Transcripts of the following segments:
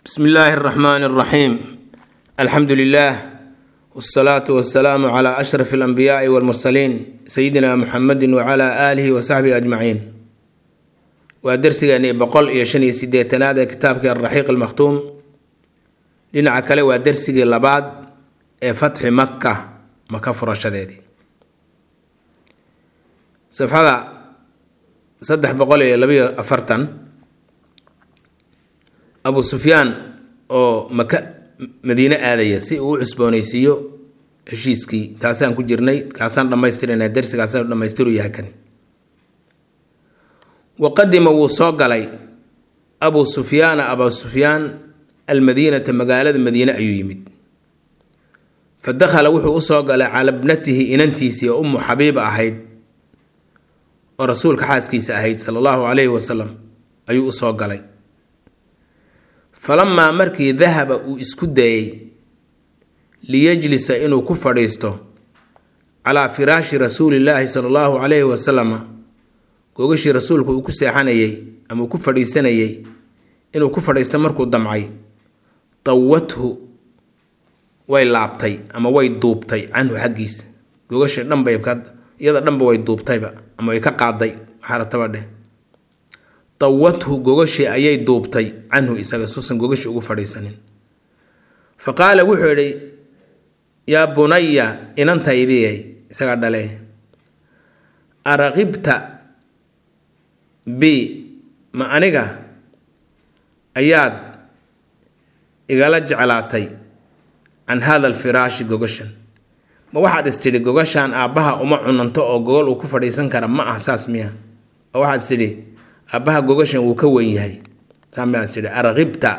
bsmi illaahi اraxmaan اraxiim alxamdu lilah wsalaatu wasalaamu cla ashraf اlanbiyaai wاlmursaliin sayidina muxamedi wcla aalihi wasaxbihi ajmaciin waa dersigeeni boqol iyo shan iyo sideetanaad ee kitaabkii alraxiiq almakhtuum dhinaca kale waa dersigii labaad ee fatxi makka maka furashadeedii safxada saddex boqol iyo labayo afartan abu sufyaan oo maka madiine aadaya si uu u cusboonaysiiyo heshiiskii kaasaan ku jirnay kaasaan dhammaystirana dersigaasaan dhammaystiru yahay kani waqadima wuu soo galay abu sufyaana abu sufyaan almadiinata magaalada madiine ayuu yimid fa dakhala wuxuu usoo galay cala bnatihi inantiisii oo ummu xabiiba ahayd oo rasuulka xaaskiisa ahayd sala allahu calayhi wasalam ayuu usoo galay falamaa markii dahaba uu isku dayay liyajlisa inuu ku fadhiisto calaa firaashi rasuulillaahi sala allahu calayhi wasalama googashii rasuulku uu ku seexanayay ama uu ku fadhiisanayay inuu ku fadhiisto markuu damcay dawathu way laabtay ama way duubtay canhu xaggiisa gogasha dhanbay iyada dhanba way duubtayba ama way ka qaaday waxaarataba dheh dawathu gogashii ayay duubtay canhu isaga suusan gogashi ugu fadhiisanin fa qaala wuxuu idhi yaa bunaya inantaydiyay isagaa dhale araqibta bi ma aniga ayaad igala jeclaatay can hada alfiraashi gogashan ma waxaad istidhi gogashaan aabbaha uma cunanto oo gogol uu ku fadhiisan kara ma ah saas miya oo waxaad istidhi aabbaha gogashan wuu ka weyn yahay saa miyaad istidhi araqibta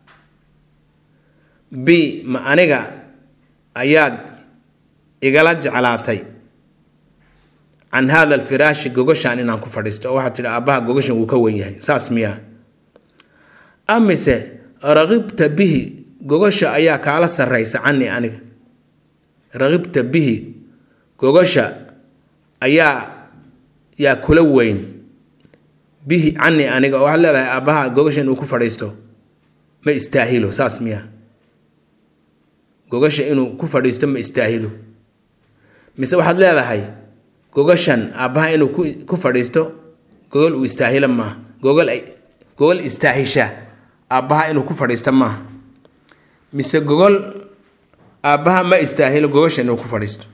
bi ma aniga ayaad igala jeclaatay can hada alfiraashi gogashaan inaan ku fadhiisto oo waxaad tidhi aabbaha gogashan wuu ka weyn yahay saas miyaa amise raqibta bihi gogasha ayaa kaala sarraysa canii aniga raqibta bihi gogasha ayaa yaa kula weyn bihi canii aniga oo waxaad leedahay aabbaha gogashan uu ku fadhiisto ma istaahilo saas miyaa gogasha inuu ku fadhiisto ma istaahilo mise waxaad leedahay gogashan aabbaha inuu ku fadhiisto gogol uu istaahilo maaha gogol gogol istaahisha aabbaha inuu ku fadhiisto maaha mise gogol aabbaha ma istaahilo gogashan inuu ku fadhiisto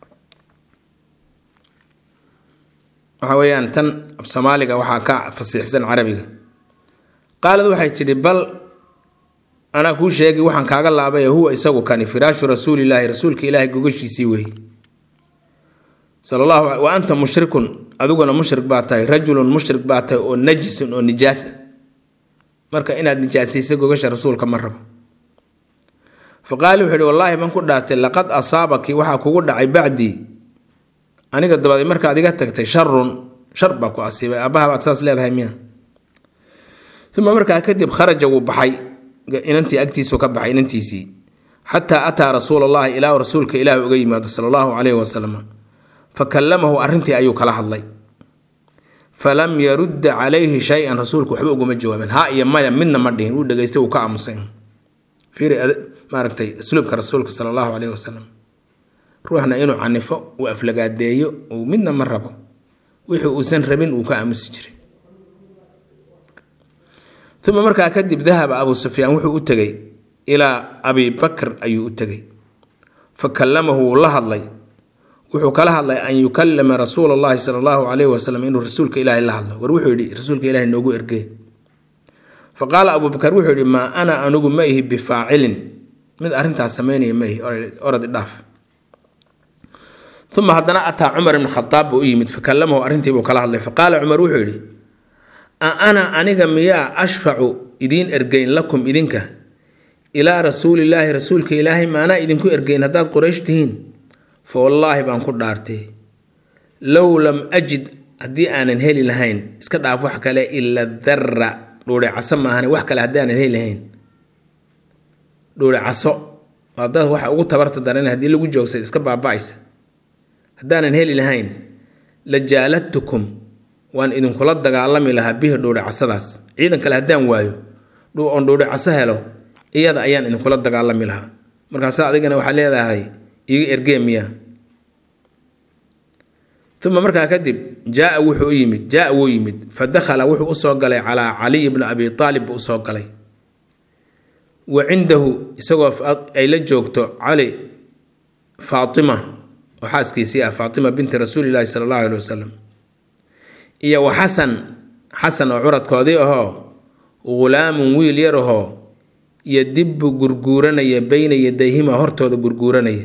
waxa weeyaan tan soomaaliga waxaa ka fasiixsan carabiga qaalad waxay tidhi bal anaa kuu sheegi waxaan kaaga laabay huwa isagu kani firaashu rasuulilaahi rasuulka ilaahay gogashiisii weeye sal allahu wa anta mushrikun adiguna mushrik baa tahay rajulun mushrik baa tahay oo najisun oo nijaasa marka inaad nijaasaysa gogasha rasuulka ma rabo fa qaali wuxuu ihi wallaahi baan ku dhaartay laqad asaabaki waxaa kugu dhacay bacdii aniga dabadeed markaad iga tagtay sharun shar baa ku asiibay aabbaha baad saas leedahay miya uma markaa kadib kharaja wuu baxay inantii agtiisu ka baxay inantiisii xataa ataa rasuul allahi ilaa rasuulka ilaah uga yimaado sala allahu calayhi wasalam fa kallamahu arrintii ayuu kala hadlay falam yarudda calayhi shay-an rasuulku waxba uguma jawaabin ha iyo maya midna ma dhihin uu dhegeystay uu ka aamusay fiiri maaragtay asluubka rasuulka sala allahu calayhi wasalam ruuxna inuu canifo uu aflagaadeeyo uu midna ma rabo wixii uusan rabin uu ka aamusi jiray uma markaa kadib dahaba abu sufyaan wuxuu u tegay ilaa abi bakr ayuu u tegay fa kallamahu wuu la hadlay wuxuu kala hadlay an yukalima rasuula allahi sala allahu calayhi wasalam inuu rasuulka ilaahay la hadlo war wuxuu yidhi rasuulka ilahay noogu ergee fa qaala abubakar wuxuu yidhi maa ana anigu ma ihi bifaacilin mid arrintaas sameynaya ma ihi orad idhaaf uma haddana ataa cumar ibn khadaab buu u yimid fa kallamahu arrintiibuu kala hadlay fa qaala cumar wuxuu yidhi a ana aniga miyaa ashfacu idiin ergeyn lakum idinka ilaa rasuulillaahi rasuulka ilaahay maanaa idinku ergeyn haddaad qoraysh tihiin fa wallaahi baan ku dhaartay low lam ajid haddii aanan heli lahayn iska dhaaf wax kale ila darra dhuure caso maahane wax kale haddii aanan heli lahayn dhuure caso haddaad waxa ugu tabarta daran haddii lagu joogsay iska baaba-aysa haddaanan heli lahayn la jaaladtukum waan idinkula dagaalami lahaa bihi dhuure casadaas ciidan kale haddaan waayo oon dhuure caso helo iyada ayaan idinkula dagaalami lahaa markaasa adigana waxaa leedahay iga ergee miya uma markaa kadib jaaa wuxuu u yimid jaaa wuu yimid fa dakhala wuxuu usoo galay calaa caliy bni abi aalib buu usoo galay wa cindahu isagoo ay la joogto cali faatima oo xaaskiisii ah faatima binti rasuulilaahi sala allahu alhi wasalam iyo wa xasan xasan oo curadkoodii ahoo ghulaamun wiil yar ahoo iyo dibbu gurguuranaya beyna yadayhima hortooda gurguuranaya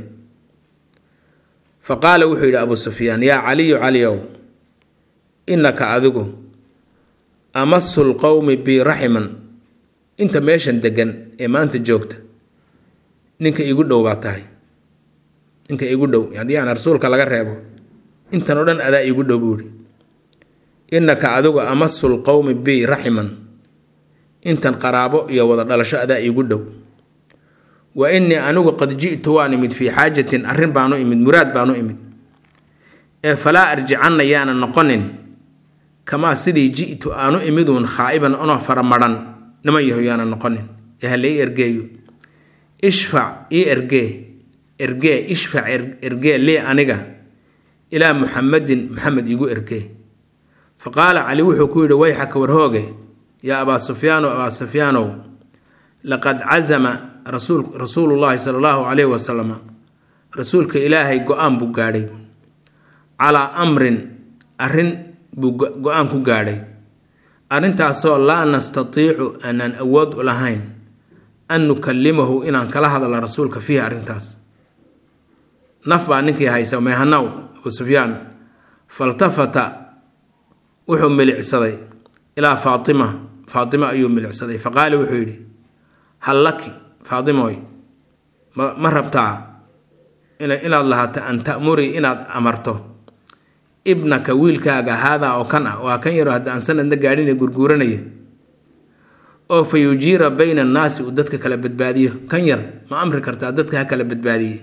fa qaala wuxuu yidhi abuu sufyaan yaa caliyu caliyow innaka adigu amasu lqowmi bi raximan inta meeshan degan ee maanta joogta ninka igu dhow baa tahay ninka igu dhow haddii aan rasuulka laga reebo intan oo dhan adaa igu dhow buuhi innaka adigu amasu lqowmi bi raximan intan qaraabo iyo wada dhalasho adaa iigu dhow wa innii anigu qad ji'tu waan imid fii xaajatin arrin baanu imid muraad baanu imid ee falaa arjicanna yaana noqonin kamaa sidii ji'tu aanu imiduun khaa'iban onoo faramadhan niman yahu yaana noqonin ee ha lai ergeeyo ishfac ii ergee ergee ishfac ergee lee aniga ilaa muxamadin maxamed iigu ergee fa qaala cali wuxuu ku yidhi wayxaka warhooge yaa abaa sufyaanow abaa sufyaanow laqad cazama rasuul rasuulullaahi sala allahu calayhi wasalam rasuulka ilaahay go-aan buu gaadhay calaa amrin arrin buu go-aan ku gaadhay arrintaasoo laa nastatiicu aanaan awood u lahayn an nukallimahu inaan kala hadla rasuulka fiihi arrintaas naf baa ninkii haysa meehanaw abuu sufyaan faltafata wuxuu milicsaday ilaa faatima faatima ayuu milicsaday fa qaala wuxuu yidhi hal laki faatimoy ma ma rabtaa inaad lahaato an ta'murii inaad amarto ibnaka wiilkaaga haadaa oo kan ah waa kan yaro hadda aan sanadna gaadhin ee gurguuranaya oo fa yujiira bayna annaasi uu dadka kala badbaadiyo kan yar ma amri kartaa dadka ha kala badbaadiye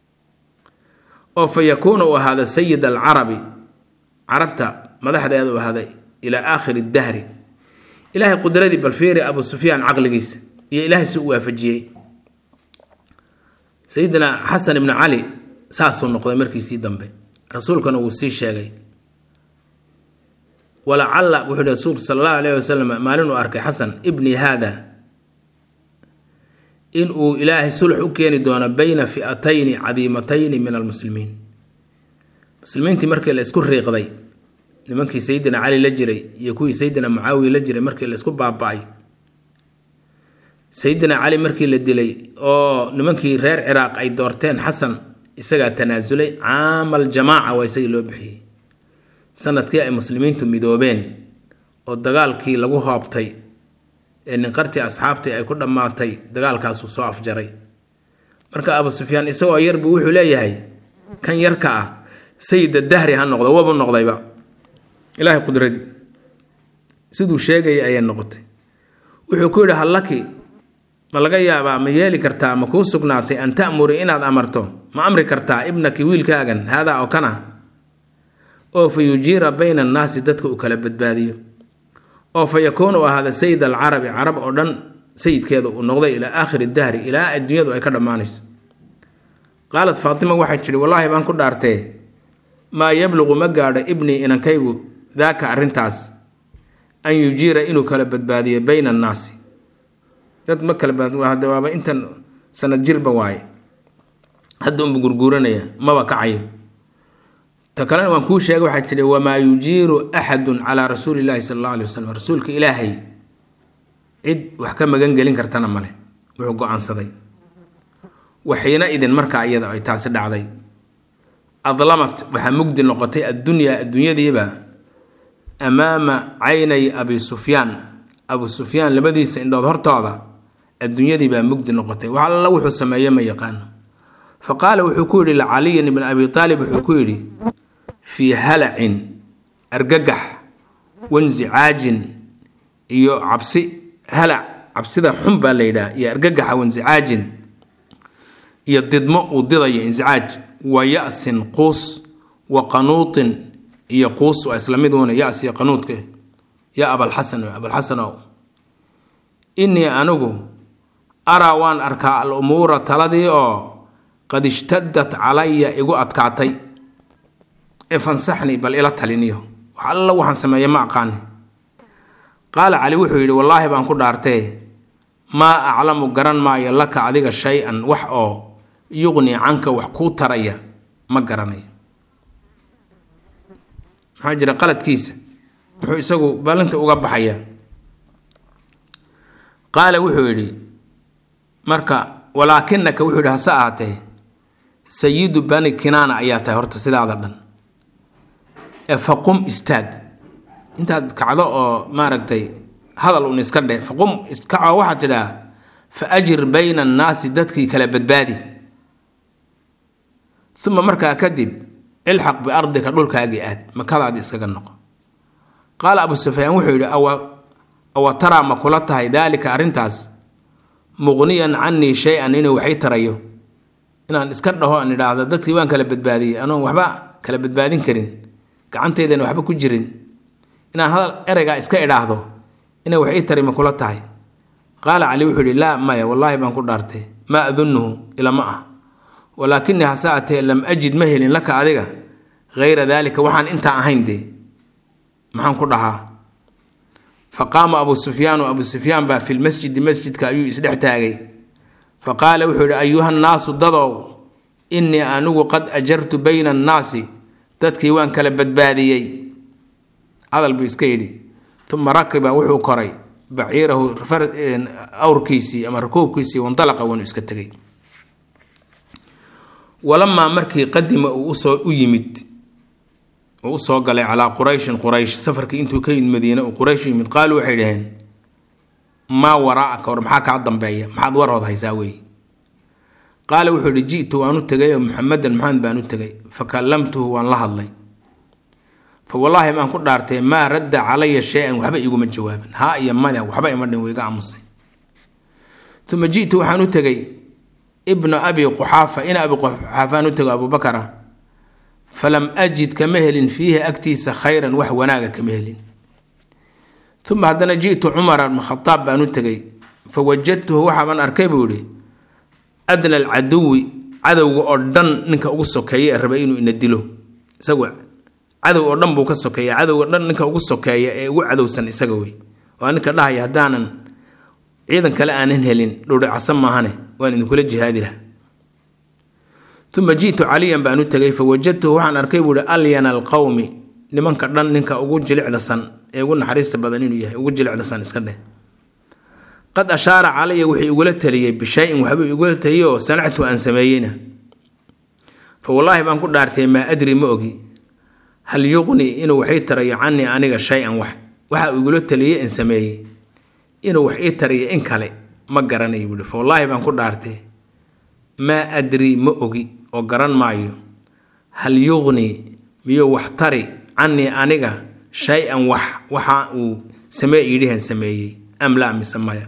oo fa yakuuna uu ahaada sayid alcarabi carabta madaxdeeda u ahaaday ilaa aakhiri dahri ilaahay qudradii balfiiri abuu sufyaan caqligiisa iyo ilaahay si u waafajiyey sayidina xasan ibni cali saasuu noqday markiisii dambe rasuulkana wuu sii sheegay walacalla wuxuu yihi rasuulku sala allahu alayhi wasalam maalin uu arkay xasan ibni haada in uu ilaahay sulx u keeni doono bayna fi'atayni cadiimatayni min almuslimiin muslimiintii markii la isku riiqday nimankii sayidina cali la jiray iyo kuwii sayidina mucaawiya la jiray markii la isku baaba-ay sayidina cali markii la dilay oo nimankii reer ciraaq ay doorteen xasan isagaa tanaasulay caamal jamaaca waa isagii loo bixiyey sanadkii ay muslimiintu midoobeen oo dagaalkii lagu hoobtay ee ninqartii asxaabtii ay ku dhammaatay dagaalkaasuu soo afjaray marka abuu sufyaan isagoo yarbu wuxuu leeyahay kan yarka ah sayida dahri ha noqdo wabu noqdayba ilaahay qudradii siduu sheegayay ayay noqotay wuxuu ku yidhi hallaki ma laga yaabaa ma yeeli kartaa ma kuu sugnaatay an ta'muri inaad amarto ma amri kartaa ibnaki wiilkaagan haadaa oo kana oo fa yujiira bayna annaasi dadka uu kala badbaadiyo oo fa yakuunu ahaada sayid alcarabi carab oo dhan sayidkeeda uu noqday ilaa aakhiri dahri ilaa adduunyadu ay ka dhammaanayso qaalat faatima waxay tidhi wallaahi baan ku dhaartee maa yabluqu ma gaadho ibnii inankaygu daaka arrintaas an yujiira inuu kala badbaadiyo bayna annaasi dad ma kala hade waaba intan sanad jirba waaye hadda unbu gurguuranaya maba kacayo ta kalena waan kuu sheegay waxaa jira wamaa yujiiru axadun calaa rasuuli llaahi sala allahu alay wasalam rasuulka ilaahay cid wax ka magan gelin kartana male wuxuu go-aansaday waxiina idin markaa iyada ay taasi dhacday adlamat waxaa mugdi noqotay addunyaa adduunyadiiba amaama caynay abi sufyaan abu sufyaan labadiisa indhood hortooda adduunyadii baa mugdi noqotay wax alla wuxuu sameeye ma yaqaano fa qaala wuxuu ku yidhi licaliyin ibn abi aalib wuxuu ku yidhi fii halacin argagax wansicaajin iyo cabsi halac cabsida xun baa la yidhaha iyo argagaxa wansicaajin iyo didmo uu didayo insicaaj wa ya-sin quus wa qanuutin iyo quus waa isla mid una ya-s iyo qanuudka ya abalxasan abalxasanow innii anigu araa waan arkaa al umuura taladii oo qad ishtadat calaya igu adkaatay ee fansaxni bal ila taliniyo wax alla waxaan sameeye ma aqaani qaala cali wuxuu yidhi wallaahi baan ku dhaartee maa aclamu garan maayo laka adiga shay-an wax oo yuqni canka wax kuu taraya ma garanayo maxaa jira qaladkiisa muxuu isagu ballinta uga baxayaa qaala wuxuu yidhi marka walaakinaka wuxuu yidhi hase ahaatee sayidu bani kinaana ayaa tahay horta sidaada dhan ee faqum istaag intaad kacdo oo maaragtay hadal un iska dheh faqum iskacoo waxaad tidhaa fa ajir bayna annaasi dadkii kala badbaadi uma markaa kadib ilxaq biardika dhulkaagii aad makadaadi iskaga noqo qaala abu sufyaan wuxuu yidhi awa taraa ma kula tahay daalika arrintaas muqniyan canii shay-an inuu waxay tarayo inaan iska dhaho aan idhaahdo dadkii waan kala badbaadiyey anoon waxba kala badbaadin karin gacanteydana waxba ku jirin inaan hadal ereygaa iska idhaahdo inay wax ii tari ma kula tahay qaala cali wuxuu yidhi laa maya wallaahi baan ku dhaartay maa adunnuhu ilama ah walaakinii hase atee lam ajid ma helin laka adiga hayra daalika waxaan intaa ahayn dee maxaan ku dhahaa fa qaama abuu sufyaanu abuu sufyaan baa fi lmasjidi masjidka ayuu isdhex taagay fa qaala wuxuu yidhi ayuha nnaasu dadow innii anigu qad ajartu bayna annaasi dadkii waan kala badbaadiyey hadal buu iska yidhi uma rakiba wuxuu koray baciirahu awrkiisii ama rakuubkiisii wandalaqa waanu iska tegay walamaa markii qadima uu usoo u yimid uu usoo galay calaa qurayshin quraysh safarkii intuu ka yimid madiine uu quraysh u yimid qaaluu waxay dhaheen maa waraa'aka war maxaa kaa dambeeya maxaad warhood haysaa weeye qaala wuxuu yihi ji'tu waan u tegay oo muxamedan maxamed baan u tegay fa kallamtuhu waan la hadlay fa wallaahi baan ku dhaartay maa radda calaya shay-an waxba iguma jawaabin haa iyo mada waxba ima dhin wayga aamusay uma ji'tu waxaan u tegay ibna abi quxaafa ina abi quxaafaan u tego abubakara falam ajid kama helin fiihi agtiisa khayran wax wanaaga kama helin uma haddana ji'tu cumara bn khadaab baan u tegay fa wajadtuhu waxaabaan arkay buu yihi adna alcaduwi cadowga oo dhan ninka ugu sokeeya ee rabay inuu ina dilo isagu cadow oo dhan buu ka sokeeya cadowga dhan ninka ugu sokeeya ee ugu cadowsan isaga wey waa ninka dhahaya haddaanan ciidan kale aanan helin dhowdhacsan maahane waan idinkula jihaadi laha uma ji'tu caliyan baan u tegay fa wajadtuhu waxaan arkay buu ihi alyana alqowmi nimanka dhan ninka ugu jilicdasan ee ugu naxariista badan inuu yahay ugu jilicdasan iska dheh qad ashaara calaya wuxuu igula taliyey bishayin waxbuu igula taliyey oo sanactu aan sameeyeyna fa wallaahi baan ku dhaartay maa adri ma ogi hal yuqni inuu waxii tarayo canii aniga shay-an wax waxa uu igula taliyey in sameeyey inuu wax ii tariyo in kale ma garanayo buuhi fa wallaahi baan ku dhaartay maa adri ma ogi oo garan maayo hal yuqni miyuu wax tari canii aniga shay-an wax waxa uu samee yidhihan sameeyey am laa mise maya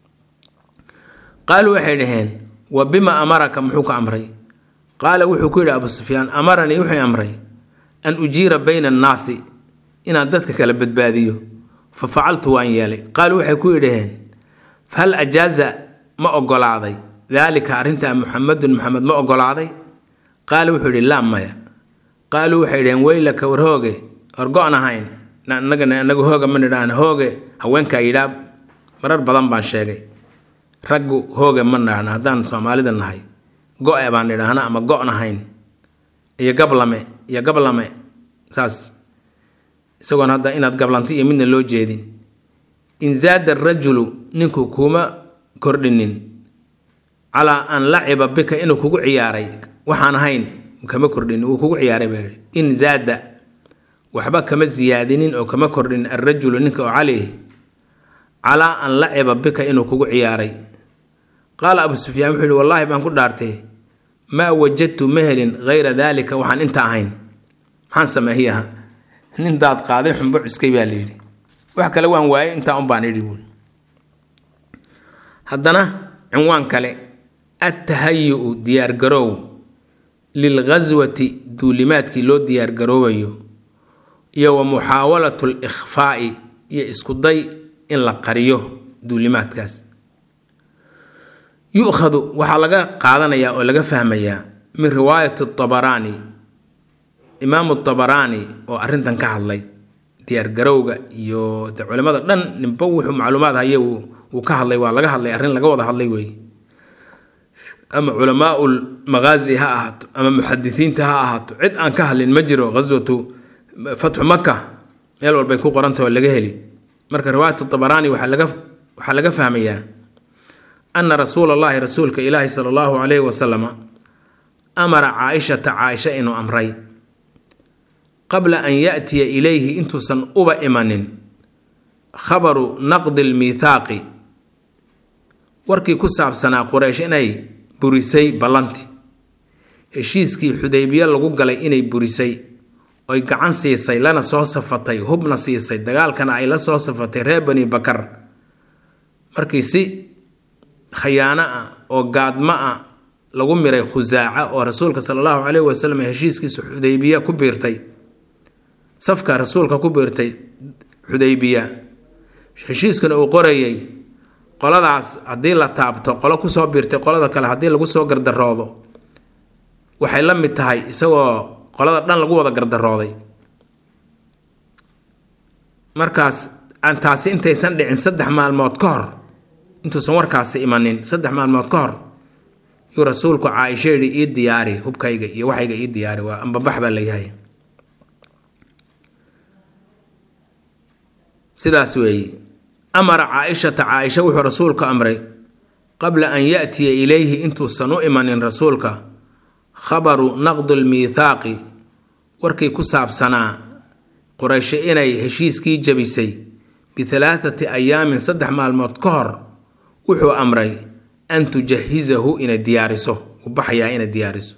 qaaluu waxay dhaheen wa bima amaraka muxuu ka amray qaala wuxuu ku yidhi abu sufyaan amaranii wuxuu amray an ujiira bayna annaasi inaan dadka kala badbaadiyo fa facaltu waan yeelay qaaluu waxay ku yidhaheen fahal ajaaza ma ogolaaday daalika arrintaa muxamedun maxamed ma ogolaaday qaala wuxuu yidhi laa maya qaaluu waxay dhaheen weylaka war hooge war go-an ahayn anagana anagu hooga ma nidhaahna hooge haweenkaa yidhaa marar badan baan sheegay raggu hooge ma nidhaahna haddaan soomaalida nahay go-e baan nidhaahna ama go-n ahayn iyo gablame iyo gablame saas isagoon hadda inaad gablanto iyo midna loo jeedin in zaada arajulu ninku kuma kordhinin calaa an laciba bika inuu kugu ciyaaray waxaan ahayn kama kordhinin wuu kugu ciyaaray baa yidhi in zaada waxba kama siyaadinin oo kama kordhin alrajulu ninka oo cali calaa an laciba bika inuu kugu ciyaaray qaala abu sufyaan wuxuu yihi wallaahi baan ku dhaartay maa wajadtu ma helin hayra daalika waxaan inta ahayn maxaan sameeyaha nin daad qaaday xumbo cuskay baa layidhi wax kale waan waayay intaa un baan idhi buui haddana cinwaan kale attahayu-u diyaargaroow lilghaswati duulimaadkii loo diyaargaroobayo iyo wa muxaawalatu likhfaa'i iyo iskuday in la qariyo duulimaadkaas yu'khadu waxaa laga qaadanayaa oo laga fahmayaa min riwaayati tabaraani imaamu tabaraani oo arrintan ka hadlay diyaargarowga iyo de culimada dhan ninba wuxuu macluumaad haye uu ka hadlay waa laga hadlay arrin laga wada hadlay weeye ama culamaau lmaqaazi ha ahaato ama muxadisiinta ha ahaato cid aan ka hadlin ma jiro ghaswatu fatxu maka meel walbay ku qoranta oo laga heli marka riwaayat tabaraani waxaa laga waxaa laga fahmayaa ana rasuula allahi rasuulka ilaahi sala allahu calayhi wasalama amara caaishata caaisha inuu amray qabla an yaatiya ilayhi intuusan uba imanin khabaru naqdi lmiithaaqi warkii ku saabsanaa quraysh inay burisay ballanti heshiiskii xudaybiye lagu galay inay burisay oy gacan siisay lana soo safatay hubna siisay dagaalkana ay la soo safatay reer bani bakar markii si khayaano ah oo gaadmo ah lagu miray khusaaca oo rasuulka sala allahu caleyhi wasalam heshiiskiisa xudaybiya ku biirtay safka rasuulka ku biirtay xudaybiya heshiiskana uu qorayay qoladaas haddii la taabto qolo kusoo biirtay qolada kale haddii lagu soo gardaroodo waxay la mid tahay isagoo qolada dhan lagu wada gardarooday markaas aan taasi intaysan dhicin saddex maalmood ka hor intuusan warkaasi imanin saddex maalmood ka hor yuu rasuulku caaisho yidhi ii diyaari hubkayga iyo waxayga ii diyaari waa ambabax baa layahay sidaas weeye amara caaishata caaisha wuxuu rasuulku amray qabla an yaatiya ilayhi intuusan u imanin rasuulka khabaru naqdu lmiithaaqi warkii ku saabsanaa quraysho inay heshiiskii jabisay bihalaathati ayaamin saddex maalmood ka hor wuxuu amray an tujahizahu inay diyaariso uu baxayaa inay diyaariso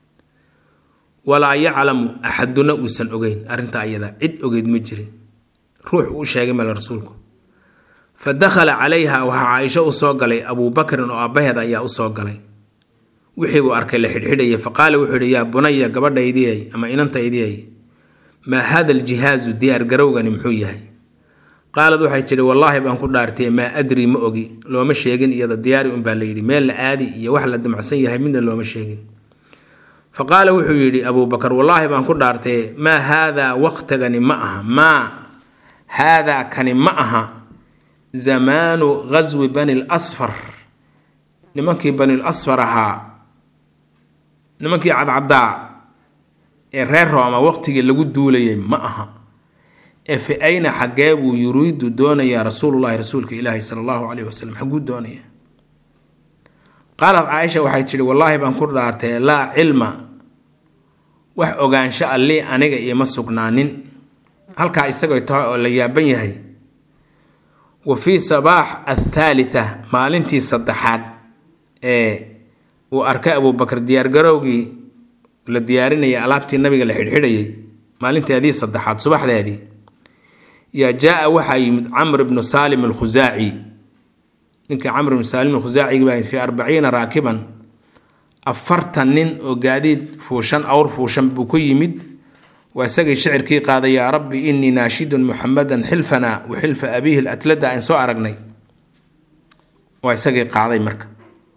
walaa yaclamu axaduna uusan ogeyn arrintaa ayada cid ogeyd ma jirin ruux uu sheegay male rasuulku fa dakhala calayha waxaa caaisho u soo galay abuubakrin oo aabbaheed ayaa u soo galay wixii buu arkay la xidhxidhayay fa qaala wuxuu yidhi yaa bunaya gabadhaydiyay ama inantaydiyay maa haada aljihaazu diyaargarowgani muxuu yahay qaalad waxay tidhi wallaahi baan ku dhaartay maa adri ma ogi looma sheegin iyada diyaari unbaa la yidhi meel la aadi iyo wax la damacsan yahay midna looma sheegin fa qaala wuxuu yidhi abuubakar wallaahi baan ku dhaartay maa haadaa waqtigani ma aha maa haadaa kani ma aha zamaanu ghaswi bani lasfar nimankii bani lasfar ahaa nimankii cadcaddaa ee reer rooma waqtigii lagu duulayay ma aha ee fi ayna xaggee buu yuriidu doonayaa rasuulullahi rasuulka ilaahi sala allahu caleyhi wasalam xagguu doonayaa qaalad caaisha waxay tidhi wallaahi baan ku dhaartay laa cilma wax ogaansho allii aniga ioma sugnaanin halkaa isagoo tahay oo la yaaban yahay wa fii sabaax athaalitha maalintii saddexaad ee uu arkay abuubakar diyaargarowgii la diyaarinayay alaabtii nabiga la xidhxidhayay maalinteedii saddexaad subaxdeedii yaa jaa-a waxaa yimid camr ibnu saalim alkhusaaci ninkii camr ibnu saalim alkhusaacigi baa fii arbaciina raakiban afartan nin oo gaadiid fuushan awr fuushan buu ku yimid waa isagii shicirkii qaaday yaa rabbi innii naashidun muxamadan xilfana wa xilfa abiihi latlada aan soo aragnay waa isagii qaaday marka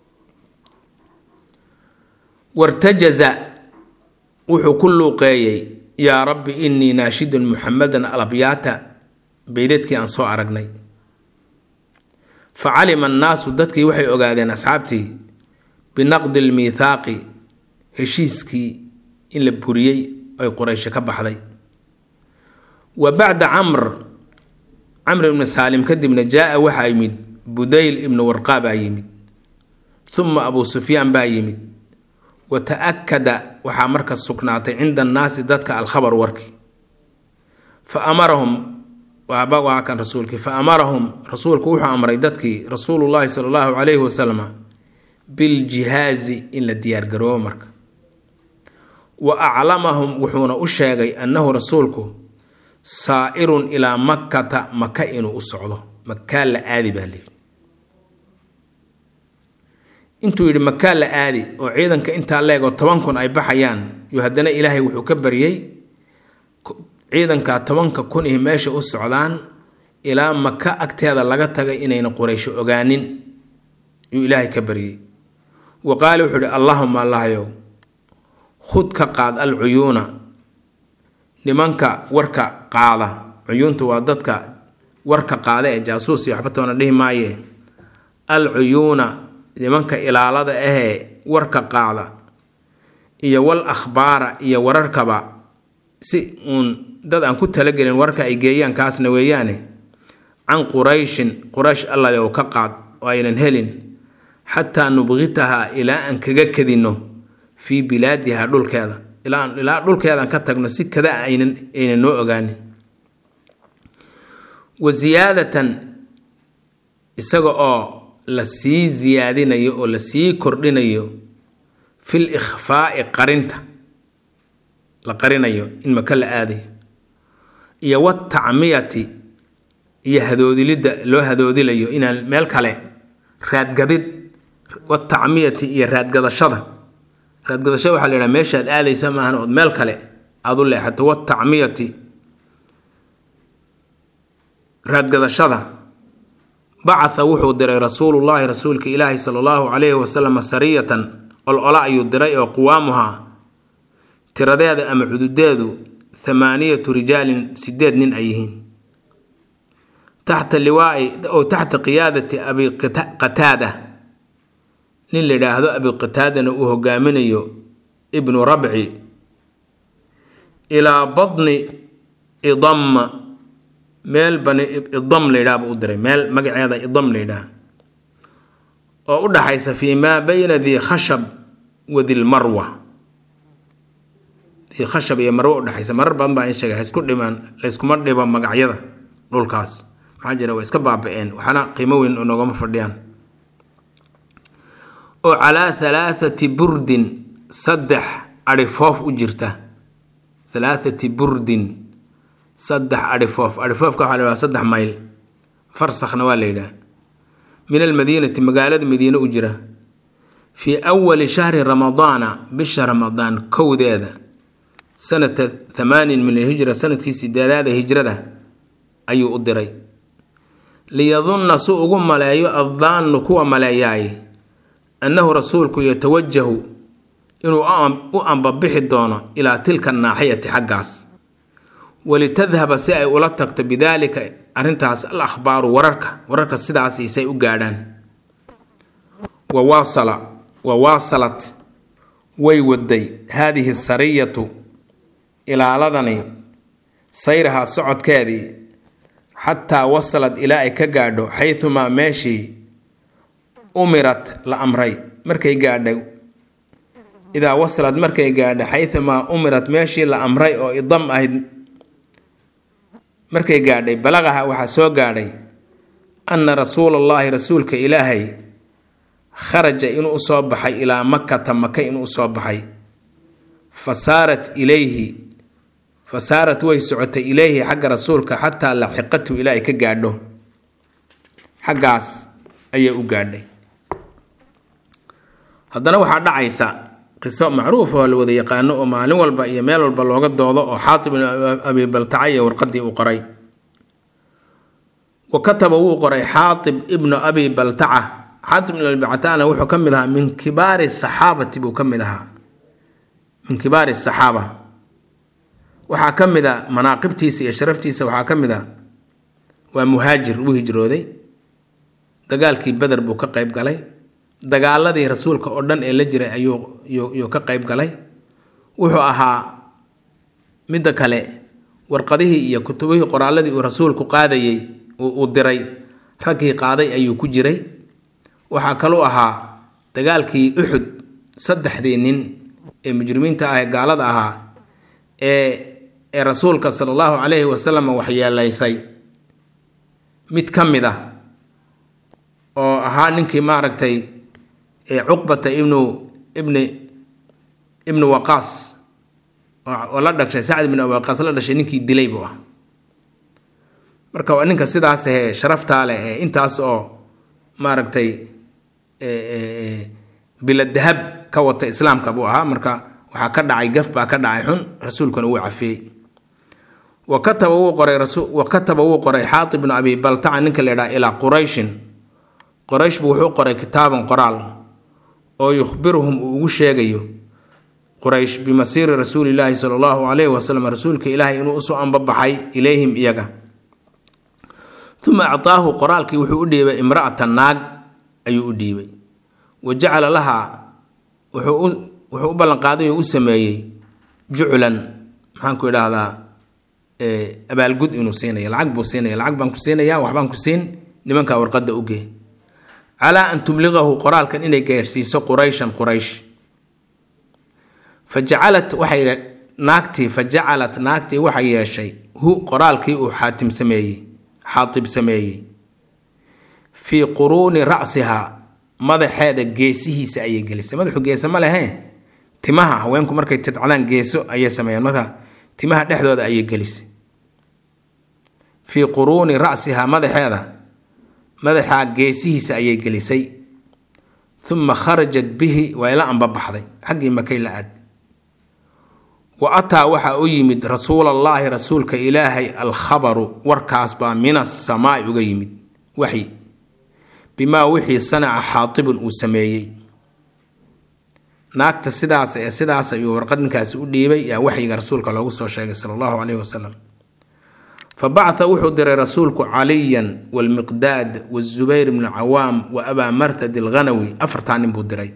wartajaza wuxuu ku luuqeeyey yaa rabbi innii naashidun muxamadan alabyaata beydadkii aan soo aragnay fa calima annaasu dadkii waxay ogaadeen asxaabtii binaqdi lmiithaaqi heshiiskii in la buriyey ay quraysho ka baxday wa bacda camr camr ibni saalim kadibna jaa-a waxaa yimid budayl ibnu warqaa baa yimid uma abuu sufyaan baa yimid wa ta-akada waxaa marka sugnaatay cinda annaasi dadka alkhabar warkii fa amarahum waaba waa kan rasuulkii fa amarahum rasuulku wuxuu amray dadkii rasuulullaahi sala allahu calayhi wasalama biljihaazi in la diyaargaroobo marka wa aclamahum wuxuuna u sheegay annahu rasuulku saa'irun ilaa makkata maka inuu u socdo makaa la aadi baa layidhi intuu yidhi makaa la aadi oo ciidanka intaa leegoo toban kun ay baxayaan yuu haddana ilaahay wuxuu ka baryey ciidanka tobanka kun ihi meesha u socdaan ilaa maka agteeda laga tagay inayna quraysho ogaanin yuu ilaahay ka baryey wa qaala wuxuu ihi allahuma allahyow khud ka qaad al cuyuuna nimanka warka qaada cuyuunta waa dadka warka qaada ee jaasuus iyo waxba toona dhihi maaye al cuyuuna nimanka ilaalada ahee warka qaada iyo wal akhbaara iyo wararkaba si uun dad aan ku talagelin warka ay geeyaan kaasna weeyaane can qurayshin quraysh allayow ka qaad oo aynan helin xataa nubqitahaa ilaa aan kaga kadinno fii bilaadiha dhulkeeda ilaa dhulkeedaan ka tagno si kada aynan aynan noo ogaanin wa siyaadatan isaga oo la sii siyaadinayo oo la sii kordhinayo fil ikhfaa'i qarinta la qarinayo in maka la aadayo iyo watacmiyati iyo hadoodilidda loo hadoodilayo inaan meel kale raadgadid watacmiyati iyo raadgadashada raadgadashada waxaa la yidhaha meeshaad aadaysa maahan ood meel kale aada u leexato watacmiyati raadgadashada bacatha wuxuu diray rasuulullaahi rasuulka ilaahi sala allahu calayhi wasalam sariyatan ol-ola ayuu diray oo quwaamuhaa tiradeeda ama cududeedu thamaaniyatu rijaalin sideed nin ay yihiin taxta liwaai oo taxta qiyaadati abi qataada nin la yidhaahdo abi qataadana uu hogaaminayo ibnu rabci ilaa badni idamma meel bani idam la yidhaha buu u diray meel magaceeda idam la yidhaah oo u dhaxaysa fii maa bayna dii khashab wa dilmarwa dii khashab iyo marwo udhexaysa marar badan baa in sheegay haisku dhimaan layskuma dhibo magacyada dhulkaas maxaa jira waa iska baaba-een waxaana qiimo weyn noogama fadhiyaan oo calaa halaathati burdin saddex adhifoof u jirta halaathati burdin saddex adhifoof adhifoofka waxaa la yidhaha saddex mayl farsakhna waa la yidhaha min almadiinati magaalada madiine u jira fii awali shahri ramadaana bisha ramadaan kowdeeda sanata thamaanin min alhijra sanadkii sideedaada hijrada ayuu u diray liyadunna si ugu maleeyo addaannu kuwa maleeyaay annahu rasuulku yatawajahu inuu u ambabixi doono ilaa tilka naaxiyati xaggaas walitadhaba si ay ula tagto bidaalika arrintaas al akhbaaru wararka wararka sidaasiisay u gaadhaan wawaasala wawaasalat way waday haadihi sariyatu ilaaladani sayrahaa socodkeedii xataa wasalad ilaa ay ka gaadho xaytumaa meeshii umirat la amray markay gaadhay idaa wasalad markay gaadha xaytumaa umirat meeshii la amray oo idam ahayd markay gaadhay balaqaha waxaa soo gaadhay anna rasuulallaahi rasuulka ilaahay kharaja inuu usoo baxay ilaa makata maka inuu usoo baxay fa saarat ilayhi fa saarat way socotay ilayhi xagga rasuulka xataa laxiqatu ilaa ay ka gaadho xaggaas ayay u gaadhay haddana waxaa dhacaysa qiso macruuf oo la wada yaqaano oo maalin walba iyo meel walba looga doodo oo xaatib ibn abi baltaca iyo warqadii uu qoray wa kataba wuu qoray xaatib ibnu abi baltaca xaatib ibn abi baltacana wuxuu ka mid ahaa min kibaari saxaabati buu ka mid ahaa min kibaari saxaaba waxaa ka mid a manaaqibtiisa iyo sharaftiisa waxaa ka mid a waa muhaajir wuu hijrooday dagaalkii beder buu ka qayb galay dagaaladii rasuulka oo dhan ee la jiray ayuu yuu ka qayb galay wuxuu ahaa midda kale warqadihii iyo kutubihii qoraaladii uu rasuulku qaadayey uu diray raggii qaaday ayuu ku jiray waxaa kaluu ahaa dagaalkii uxud saddexdii nin ee mujrimiinta ah ee gaalada ahaa ee ee rasuulka sala allahu calayhi wasalam waxyeelaysay mid ka mid ah oo ahaa ninkii maaragtay cuqbata ibnu ibni ibnu waqaas oo la dhashay sacd ibnu abi waqaas la dhashay ninkii dilay buu ah marka waa ninka sidaas ahee sharaftaa leh ee intaas oo maaragtay bilad dahab ka wata islaamka buu ahaa marka waxaa ka dhacay gaf baa ka dhacay xun rasuulkuna wuu cafiyey wa kataba wuu qoray wa kataba wuu qoray xaatib ibnu abi baltaca ninka la yidhaha ilaa qurayshin qoraysh buu wuxuu qoray kitaaban qoraal oo yukhbiruhum uu ugu sheegayo quraysh bimasiiri rasuulilaahi sala allahu calayhi wasalam rasuulka ilaahay inuu usoo ambabaxay ilayhim iyaga uma actaahu qoraalkii wuxuu u dhiibay imra'ata naag ayuu u dhiibay wa jacala lahaa wuxuu u ballanqaaday oo u sameeyey juclan maxaanku idhaahdaa abaalgud inuu siinaya lacag buu siinaya lacag baan ku siinaya waxbaan ku siin nimankaa warqadda ugee calaa an tubliqahu qoraalkan inay gaarsiiso qurayshan quraysh fa jacalat waxay naagtii fa jacalat naagtii waxay yeeshay hu qoraalkii uu xaatim sameeyey xaatib sameeyey fii quruuni ra'sihaa madaxeeda geesihiisa ayay gelisay madaxu geese ma lehee timaha haweenku markay tidcadaan geeso ayay sameeyaan markaa timaha dhexdooda ayay gelisay fii quruuni ra'sihaa madaxeeda madaxaa geesihiisa ayay gelisay uma kharajat bihi waa ila anbabaxday xaggii makay la aad wa ataa waxaa u yimid rasuulallaahi rasuulka ilaahay alkhabaru warkaas baa min asamaai uga yimid waxyi bimaa wixii sanaca xaatibun uu sameeyey naagta sidaas ee sidaas ayuu warqad ninkaasi u dhiibay yaa waxyiga rasuulka loogu soo sheegay sala allahu caleyhi wasalam fa bacatha wuxuu diray rasuulku caliyan walmiqdaad wazubayr bnu cawaam wa abaa marthad alghanawi afartaa nin buu diray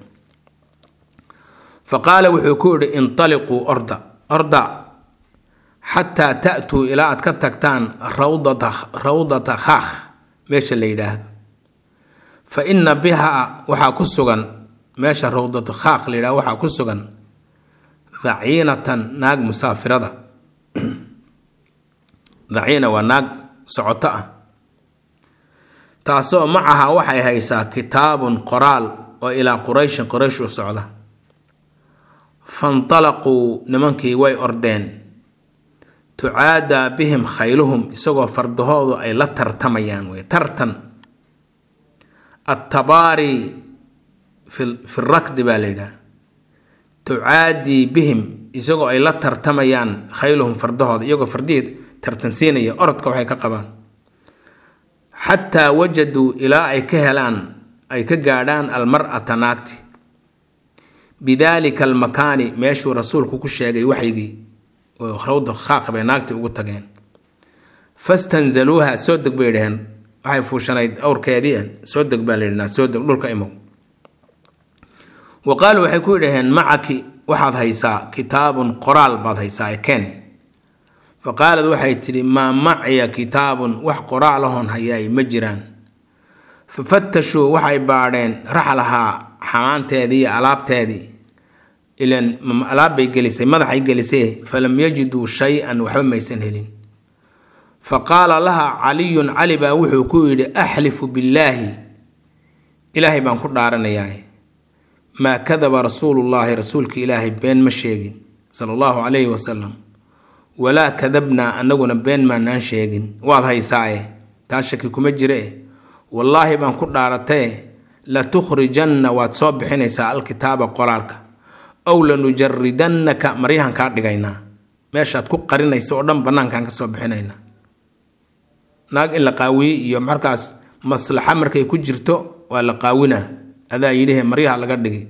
fa qaala wuxuu ku yidhi intaliquu orda orda xataa ta'tuu ilaa aad ka tagtaan rawdata rawdata khaakh meesha la yidhaahdo fa inna bihaa waxaa ku sugan meesha rawdatu khaaq la yidhahdo waxaa ku sugan daciinatan naag musaafirada daciina waa naag socoto ah taasoo macaha waxay haysaa kitaabun qoraal oo ilaa qurayshin quraysh u socda fantalaquu nimankii way ordeen tucaadaa bihim khayluhum isagoo fardahoodu ay la tartamayaan wey tartan attabaari fi rakdi baa la yidhaha tucaadii bihim isagoo ay la tartamayaan khayluhum fardahooda iyagoo fardihii tartansiinaya orodka waxay ka qabaan xataa wajaduu ilaa ay ka helaan ay ka gaadhaan almar'ata naagti bidaalika almakaani meeshuu rasuulku ku sheegay waxygii oo rawda khaaq bay naagtii ugu tageen fastanzaluuha soo deg bay dhaheen waxay fuushanayd awrkeedii soo deg baa layidhi soo deg dhulka imow wa qaaluu waxay ku yidhaheen macaki waxaad haysaa kitaabun qoraal baad haysaa ekeen fa qaalad waxay tidhi maa maciya kitaabun wax qoraalahoon hayaay ma jiraan fa fatashuu waxay baadheen raxlahaa xamaanteedii iyo alaabteedii ilan alaabbay gelisay madaxay gelisay falam yajiduu shay-an waxba maysan helin fa qaala laha caliyun cali baa wuxuu ku yidhi axlifu billaahi ilaahay baan ku dhaaranayaa maa kadaba rasuulullaahi rasuulka ilaahay been ma sheegin sala allahu calayhi wasalam walaa kadabnaa annaguna been maanaan sheegin waad haysaaye taa shaki kuma jire wallaahi baan ku dhaaratee la tukhrijanna waad soo bixinaysaa alkitaaba qoraalka ow lanujaridannaka maryahan kaa dhigaynaa meeshaad ku qarinaysa oo dhan bannaankaan ka soo bixinaynaa naag in la qaawiye iyo markaas maslaxa markay ku jirto waa la qaawinaa adaa yidhihe maryaha laga dhigi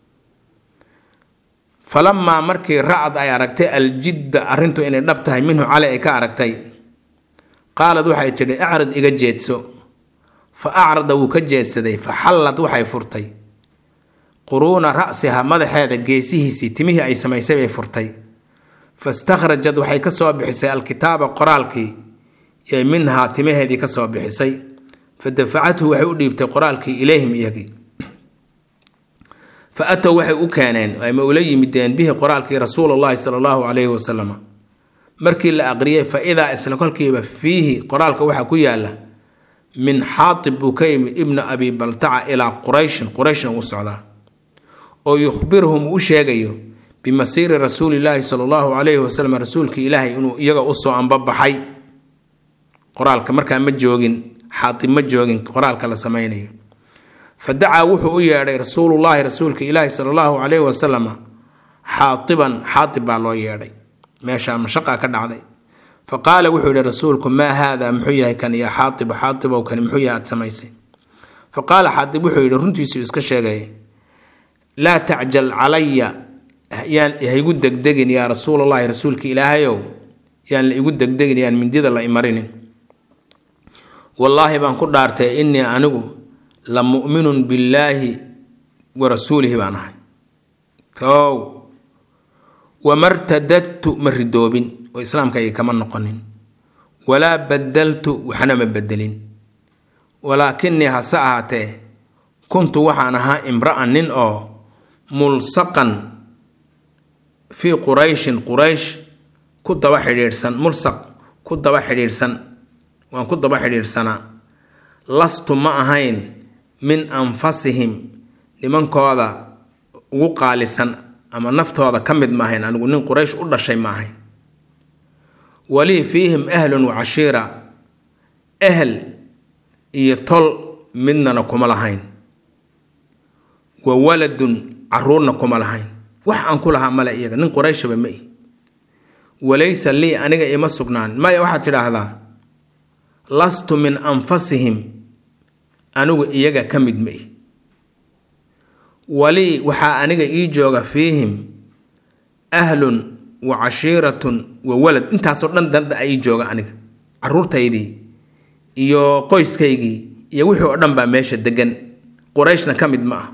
falamaa markii racad ay aragtay aljidda arrintu inay dhab tahay minhu cali ay ka aragtay qaalad waxay tidhi acrad iga jeedso fa acrada wuu ka jeedsaday fa xallad waxay furtay quruuna ra'siha madaxeeda geesihiisii timihii ay samaysay bay furtay fastakhrajad waxay ka soo bixisay alkitaaba qoraalkii ee minhaa timaheedii ka soo bixisay fa dafacathu waxay u dhiibtay qoraalkii ilayhim iyagii fa atow waxay u keeneen ayma ula yimideen bihi qoraalkii rasuulullaahi sala allahu calayhi wasalam markii la aqriyay fa idaa isla kolkiiba fiihi qoraalka waxaa ku yaala min xaatib buu ka yimid ibnu abi baltaca ilaa qurayshin qurayshna u socdaa oo yukhbiruhum uu u sheegayo bimasiiri rasuulilaahi sala allahu calayhi wasalam rasuulkii ilaahay inuu iyaga usoo ambabaxay qoraalka markaa ma joogin xaatib ma joogin qoraalka la samaynayo fa dacaa wuxuu u yeedhay rasuulullaahi rasuulka ilaahi sala allahu calayhi wasalam xaatiban xaatib baa loo yeedhay meeshaa mashaqa ka dhacday fa qaala wuxuu yihi rasuulku maa haadaa muxuu yahay kan yaa xaatibu xaatibow kani muxuu yahay aad samaysay fa qaala xaatib wuxuu yidhi runtiisuu iska sheegay laa tacjal calaya yaan haygu degdegin yaa rasuulallahi rasuulka ilaahayow yaan la igu degdegin yaan mindida la imarinin wallaahi baan ku dhaartay innii anigu la mu'minun billaahi wa rasuulihi baan ahay tow wamartadadtu ma ridoobin oo islaamkayga kama noqonin walaa badaltu waxna ma bedelin walaakinii hase ahaatee kuntu waxaan ahaa imra'an nin oo mulsaqan fii qurayshin quraysh ku daba xidhiidhsan mulsaq ku daba xidhiidhsan waan ku daba xidhiidhsanaa lastu ma ahayn min anfasihim nimankooda ugu qaalisan ama naftooda ka mid ma ahayn anigu nin quraysh u dhashay ma ahayn walii fiihim ahlun wa cashiira ehel iyo tol midnana kuma lahayn wa waladun caruurna kuma lahayn wax aan ku lahaa male iyaga nin qorayshaba ma i walaysa lii aniga ima sugnaan maya waxaad tidhaahdaa lastu min anfasihim anigu iyaga ka mid ma i walii waxaa aniga ii jooga fiihim ahlun wa cashiiratun wa walad intaasoo dhan danda ii jooga aniga caruurtaydii iyo qoyskaygii iyo wixii oo dhan baa meesha degan qurayshna ka mid ma ah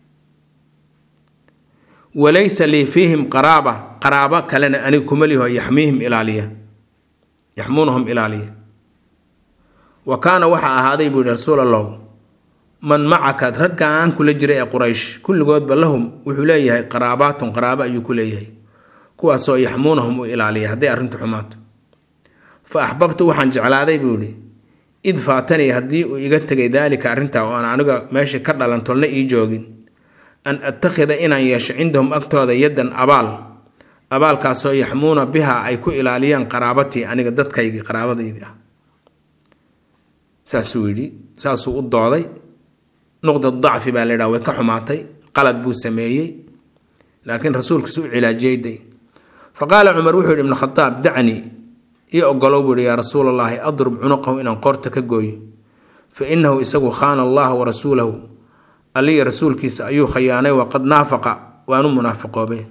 walaysa lii fiihim qaraaba qaraabo kalena aniga kuma liho yaxmiihim ilaaliya yaxmuunahum ilaaliya wa kaana waxaa ahaaday buu yihi rasuul allahu man macaka raggaan kula jira ee quraysh kulligoodba lahum wuxuu leeyahay qaraabaatun qaraabo ayuu ku leeyahay kuwaasoo yaxmuunahum u ilaaliya hadday arrintu xumaato fa axbabtu waxaan jeclaaday buu yihi id faatanii haddii uu iga tegay daalika arrintaa oo aan aniga meesha ka dhalan tolna ii joogin an attakhida inaan yeesho cindahum agtooda yaddan abaal abaalkaasoo yaxmuuna biha ay ku ilaaliyaan qaraabatii aniga dadkaygii qaraabadaydii ah saasuu yidhi saasuu u dooday nuqda dacfi baa la yidhaha way ka xumaatay qalad buu sameeyey laakiin rasuulkiisu u cilaajiyey day fa qaala cumar wuxuu yidhi ibnu khataab dacni ii ogolow buu yihi yaa rasuul allaahi adrub cunuqahu inaan qoorta ka gooyo fa innahu isagu khaana allaha wa rasuulahu alliya rasuulkiisa ayuu khayaanay waqad naafaqa waanu munaafiqoobeen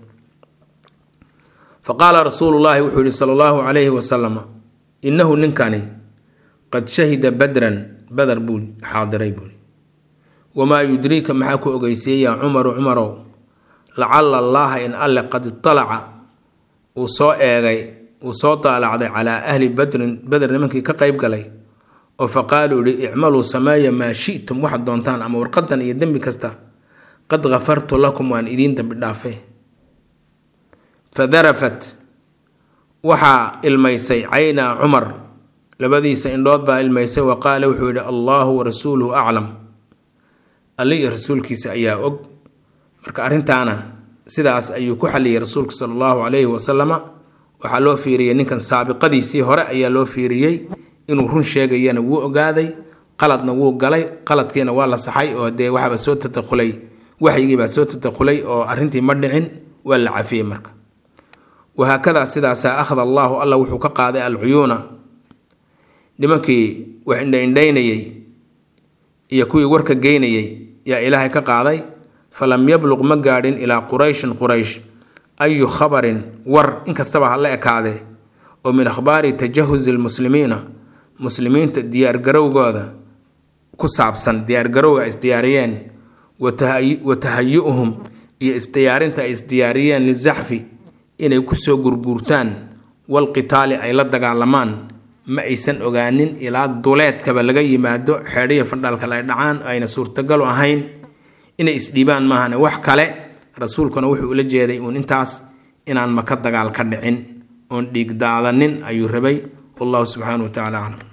fa qaala rasuulullaahi wuxuu yihi sala allahu calayhi wasalama innahu ninkani qad shahida badran badar buu xaadiray buui wamaa yudriika maxaa ku ogeysiiyey yaa cumaru cumarow lacala allaaha in alle qad italaca uu soo eegay uu soo daalacday calaa ahli badrin beder nimankii ka qayb galay oo fa qaaluu yihi icmaluu sameeya maa shi'tum waxaad doontaan ama warqadan iyo dembi kasta qad kafartu lakum waan idiin dambi dhaafe fa darafat waxaa ilmaysay caynaa cumar labadiisa indhood baa ilmaysay wa qaala wuxuu yidhi allaahu wa rasuuluhu aclam alle iyo rasuulkiisa ayaa og marka arrintaana sidaas ayuu ku xaliyay rasuulku sala allahu calayhi wasalama waxaa loo fiiriyey ninkan saabiqadiisii hore ayaa loo fiiriyey inuu run sheegayana wuu ogaaday qaladna wuu galay qaladkiina waa la saxay oo dee waxaaba soo tadakhulay waxyigiibaa soo tadakhulay oo arrintii ma dhicin waa la cafiyey marka wahaakadaa sidaasaa akhada allaahu alla wuxuu ka qaaday alcuyuuna nimankii wax indhaindhaynayey iyo kuwii warka geynayey yaa ilaahay ka qaaday falam yabluq ma gaadhin ilaa qurayshin quraysh ayu khabarin war inkastaba ha la ekaadee oo min akhbaari tajahusi lmuslimiina muslimiinta diyaargarowgooda ku saabsan diyaargarowga ay isdiyaariyeen wa tahayu-uhum iyo isdiyaarinta ay isdiyaariyeen lizaxfi inay kusoo gurguurtaan walqitaali ay la dagaalamaan ma aysan ogaanin ilaa duleedkaba laga yimaado xeedhiya fandhaalkale ay dhacaan ayna suurtagalu ahayn inay isdhiibaan maahane wax kale rasuulkuna wuxuu ula jeeday uun intaas inaan maka dagaal ka dhicin oon dhiig daadanin ayuu rabay wallahu subxaana wa tacala aclam